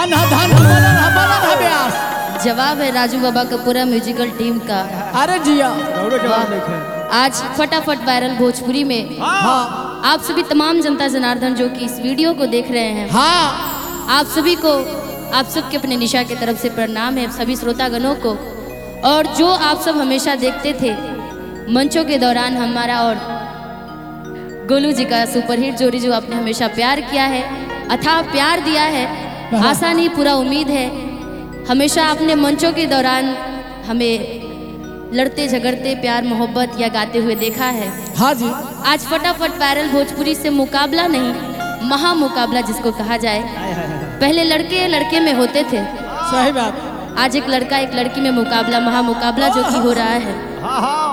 धन है धन है बनल है बनल है ब्यास जवाब है राजू बाबा का पूरा म्यूजिकल टीम का अरे जिया दौड़ो जवाब लिखे आज फटाफट वायरल भोजपुरी में हाँ आप सभी तमाम जनता जनार्दन जो कि इस वीडियो को देख रहे हैं हाँ आप सभी को आप सबके अपने निशा की तरफ से प्रणाम है सभी श्रोतागणों को और जो आप सब हमेशा देखते थे मंचों के दौरान हमारा और गोलू जी का सुपरहिट जोड़ी जो आपने हमेशा प्यार किया है अथाह प्यार दिया है आशा नहीं पूरा उम्मीद है हमेशा अपने मंचों के दौरान हमें लड़ते झगड़ते प्यार मोहब्बत या गाते हुए देखा है हाँ जी आज फटाफट वायरल भोजपुरी से मुकाबला नहीं महा मुकाबला जिसको कहा जाए पहले लड़के लड़के में होते थे सही बात आज एक लड़का एक लड़की में मुकाबला महा मुकाबला जो कि हो रहा है हाँ हाँ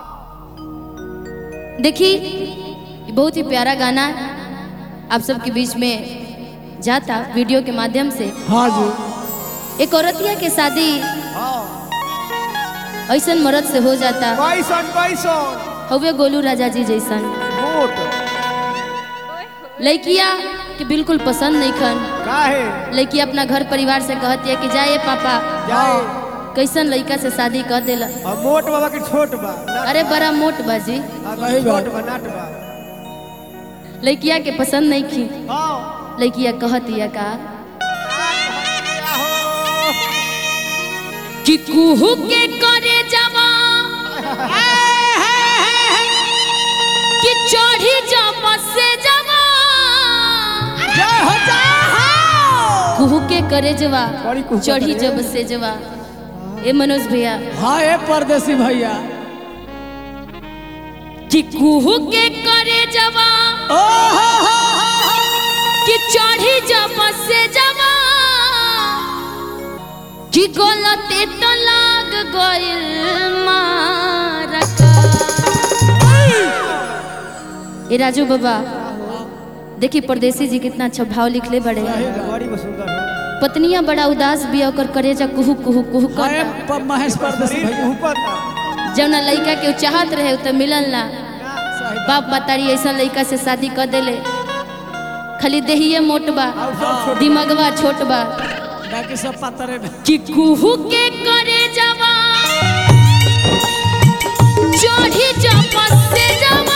देखिए ये बहुत ही प्यारा गाना आप सबके बीच में जाता वीडियो के माध्यम से हाँ जी एक औरतिया के शादी ऐसन मर्द से हो जाता कैसन कैसन हवे गोलू राजा जी जैसन वोट लड़किया के बिल्कुल पसंद नहीं खन काहे लड़की अपना घर परिवार से कहती है कि जाए पापा जाए कैसन लड़का से शादी कर देला और मोट बाबा के छोट बा ना- अरे बड़ा मोट बाजी हाँ, सही बात। छोट बा नाट बा लड़किया के पसंद नहीं की हाँ लड़किया कहतिया का कि कुहू के करे जवा कि चढ़ी जब से जवा जय हो जय हो कुहू के करे जवा बड़ी कुहू चढ़ी करे। जब से जवा ए मनोज भैया हाँ ए परदेसी भैया कि कुहू के करे जवा ओ हो हो हो कि चढ़ी जब से जवा कि गलते तो लाग गइल मारका ए राजू बाबा देखिए परदेसी जी कितना अच्छा भाव लिखले बड़े बड़ी सुंदर हो पत्नियां बड़ा उदास भी ओकर करेजा कुहू कुहू कुहू हाँ ए कर प- महेश परदेसी शरीर भैया ऊपर जब ना लड़का के उ चाहत रहे उ तो मिलल ना सही बाप बतारी ऐसा लड़का से शादी कर देले खाली देहिए मोट बा दिमगवा छोट बा बाकी सब पातरे में कि कुहू के करे जवा चढ़ी जब से जवा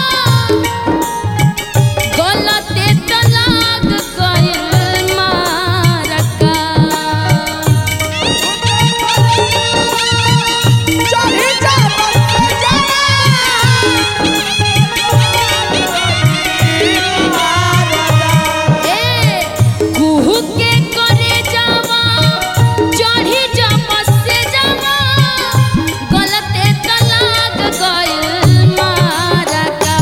गलते तो लाग गइल मारका चढ़ी जा ए कुहू के करे जवा चढ़ी जब से जवा गलते तो लाग गइल मारका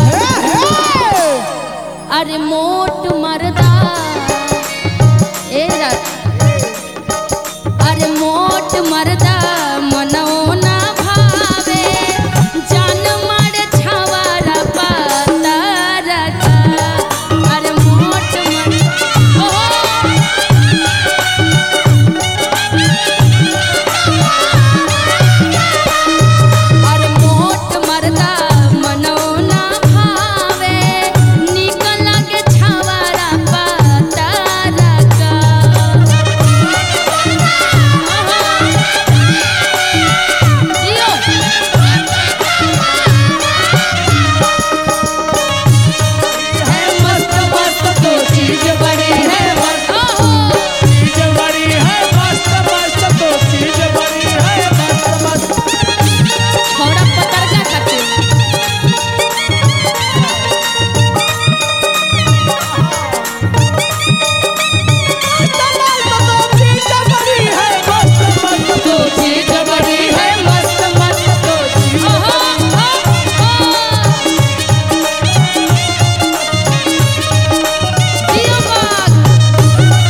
अरे मोट मरदा ए रा- अरे मोट मरदा मनो ना भावे जान मार छावारा पातारा का अरे मोट मर ओ अरे मोट मरदा मनो ना भावे निक लागे छावारा पातारा का जियो है मस्त मस्त तो चीज बड़े है मस्त ओहो चीज बड़ी है मस्त मस्त तो चीज बड़ी है मस्त मस्त छोड़ा पतरका खाते चीज बड़ी है मस्त मस्त तो चीज बड़ी है मस्त मस्त तो चीज ओहो जियो बाग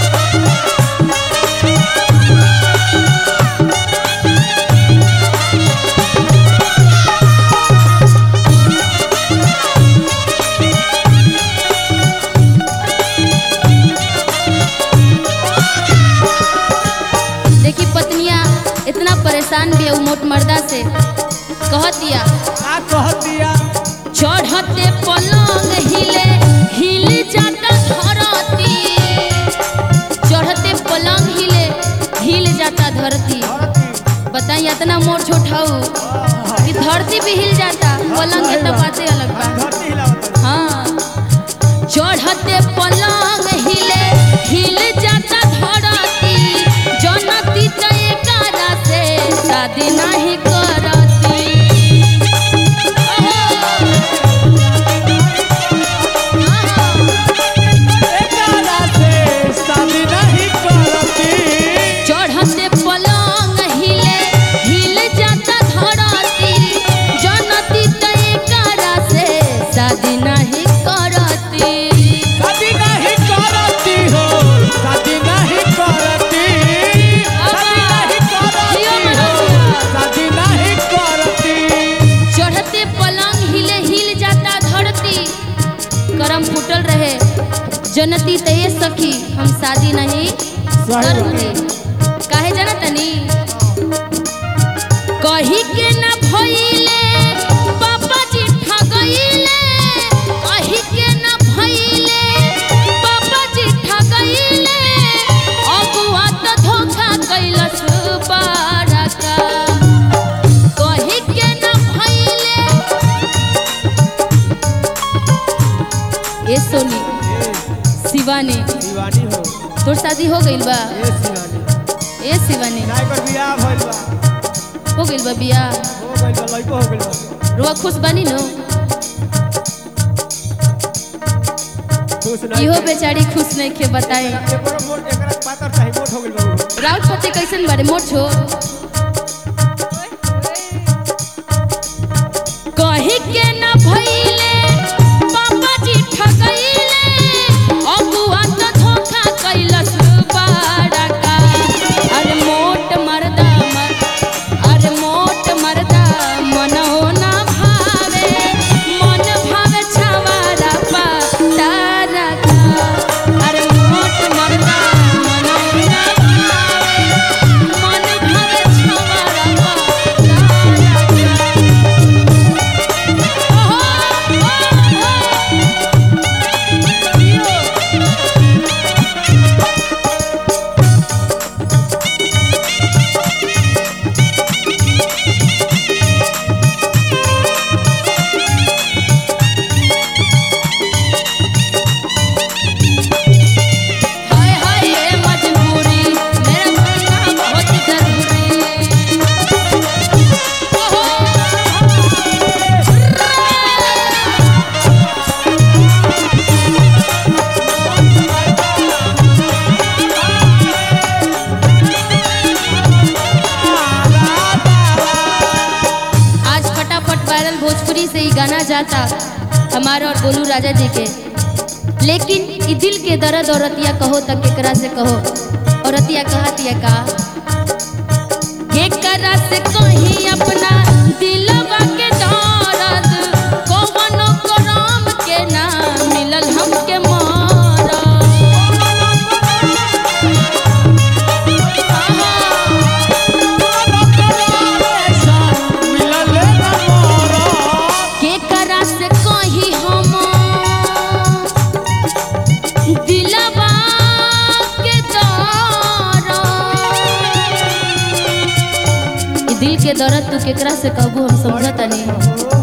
देखी पत्नियां इतना परेशान भी है उ मोट मर्दा से कह दिया का कह दिया चढ़ते पलंग हिले हिल जाता धरती चढ़ते पलंग बताई इतना मोर छोट हऊ कि धरती भी हिल जाता पलंग के तो बातें अलग बा धरती हिलावत हाँ चढ़ते पलंग हिले हिल जाता धरती जनती तो एकारा से शादी नहीं करती एकरा से शादी नहीं करती चढ़ते पलंग हिले हिल जाता धरती जनती तो एकारा से शादी नहीं करती शादी नहीं करती हो शादी नहीं करती शादी नहीं जियो करती मनोज हो जियो। शादी नहीं करती चढ़ते पलंग हिले हिल जाता धरती करम फूटल रहे जनती तये सखी हम शादी नहीं करूंगी काहे जाना तनी कही के ना भइले पापा जी ठगइले कही के ना भइले पापा जी ठगइले अगुआ त धोखा कैलस बारका कही के ना भइले ए सोनी शिवानी दीवानी हो तोर शादी हो गइल बा ए शिवानी ए शिवानी नाय कर बियाह भइल बा हो गइल बा बियाह हो गइल बा लइको हो गइल बा रुआ खुश बानी नो खुश नहीं इहो बेचारी खुश नहीं के बताए एकरा मोट एकरा पातर चाही मोट हो गइल बा उ। राउत पति कैसन बारे मोट छो कही के ना भइले पापा जी ठगइले अगुआ त धोखा कैलस बारका अरे मोट मर्दा मर अरे मोट मर्दा मन हो ना भावे मन भावे छवारा पा तारा का अरे मोट मर्दा मन हो ना भावे मन भावे छवारा पा तारा का हाय हाय ये मजबूरी मेरा बनना बहुत जरूरी आज फटाफट वायरल भोजपुरी से ही गाना जाता हमारा और गोलू राजा जी के लेकिन ई दिल के दर्द औरतिया कहो तक केकरा से कहो औरतिया कहतिया का केकरा से कहीं अपना दिलवा के दर्द कौनो करम के ना मिलल हमके मिलले ना मोरा केकरा से कहीं हम दिलवा के दर्द ई दिल के दर्द तू केकरा से कहबू हम समझता नहीं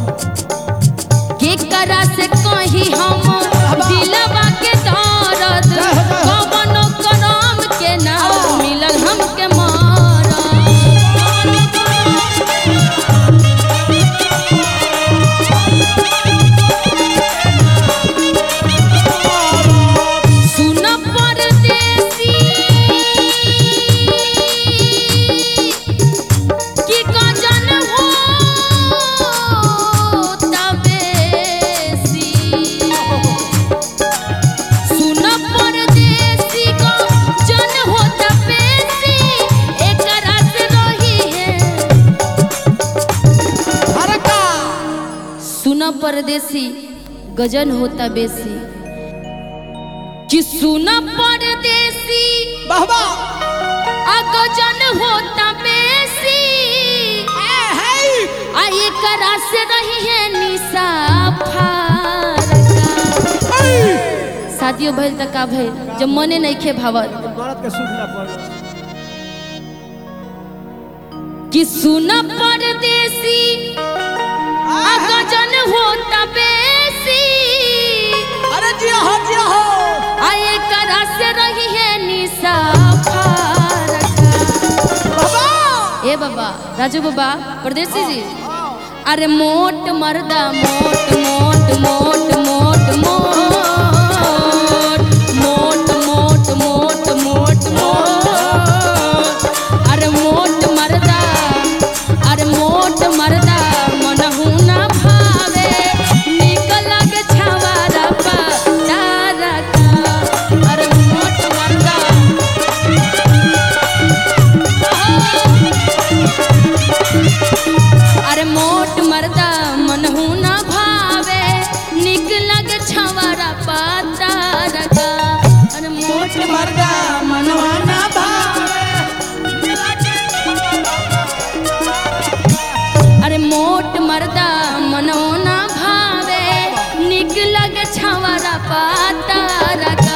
केकरा से कहीं हम दिलवा के दर्द कवनो करम के ना मिलल हमके मारा सुन परदेसी की गजन हो तबेसी सुन परदेसी को जन हो तबेसी एकरा से रही है हरका सुन परदेसी गजन होता बेसी कि सुन परदेसी वाह वाह आ गजन होता बेसी आ एकरा से रही है निशा फारका शादियों भइल त का भइल जब मने नहीं खे भावत मरद के सुख ना पड़ो कि सुन परदेसी आ गजन होता बेसी अरे जिया हो जिया हो आए करा से रही है निशा फारका। बाबा ए बाबा राजू बाबा परदेसी जी अरे मोट मर्दा मोट मोट मोट मोट मोट मोट मोट मोट मोट मोट अरे मोट मर्दा अरे मोट मर्दा मनहु ना भावे निकल के छवारा पा तारा का अरे मोट मर्दा अरे मोट मर्दा मनहु ना भावे निक लगे छवारा पाता रगा अरे मोट मर्दा मनहु ना अरे मोट मर्दा मनहु ना भावे निक लगे छवारा पाता रगा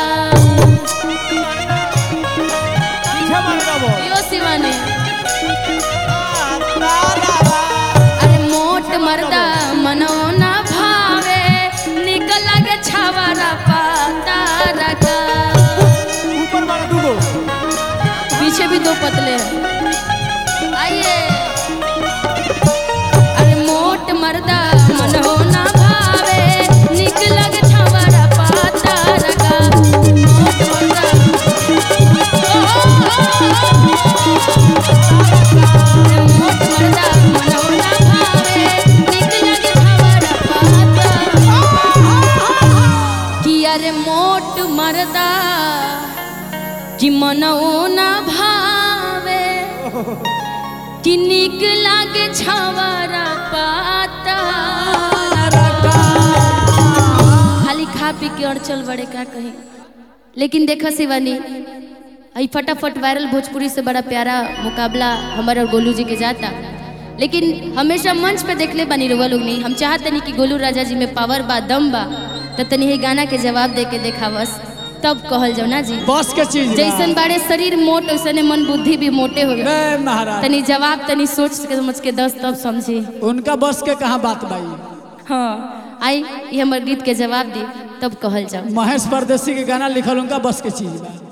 पीछे मार बाबू यो शिवानी अरे मोट मर्दा मनो ना भावे निकल के छावरा पाता रखा ऊपर मारा दूगो पीछे भी दो पतले हैं आइए अरे मोट मर्दा मनो ना भावे निकल के छावरा पाता रखा मोट मर्दा ओ, ओ, ओ, ओ। मोट मर्दा मनो ना भावे निकल के छावरा पाता कि अरे मोट मर्दा कि मनो ना भावे कि निक लागे छावरा पाता खाली खा पी के और चल बड़े का कहीं लेकिन देखा शिवानी आई फटाफट वायरल भोजपुरी से बड़ा प्यारा मुकाबला हमारे और गोलू जी के जाता लेकिन हमेशा मंच पे देखले बनी रुआ लोग नहीं हम चाहते नहीं कि गोलू राजा जी में पावर बा दम बा तो तनी ही गाना के जवाब दे के देखा बस तब कहल जाओ ना जी बस के चीज बा। जैसन बाड़े शरीर मोट वैसने मन बुद्धि भी मोटे हो गए रे महाराज तनी जवाब तनी सोच के समझ के दस तब समझी उनका बस के कहाँ बात बाई हाँ आई ये हमर गीत के जवाब दी तब कहल जाओ महेश परदेसी के गाना लिखल उनका बस के चीज बा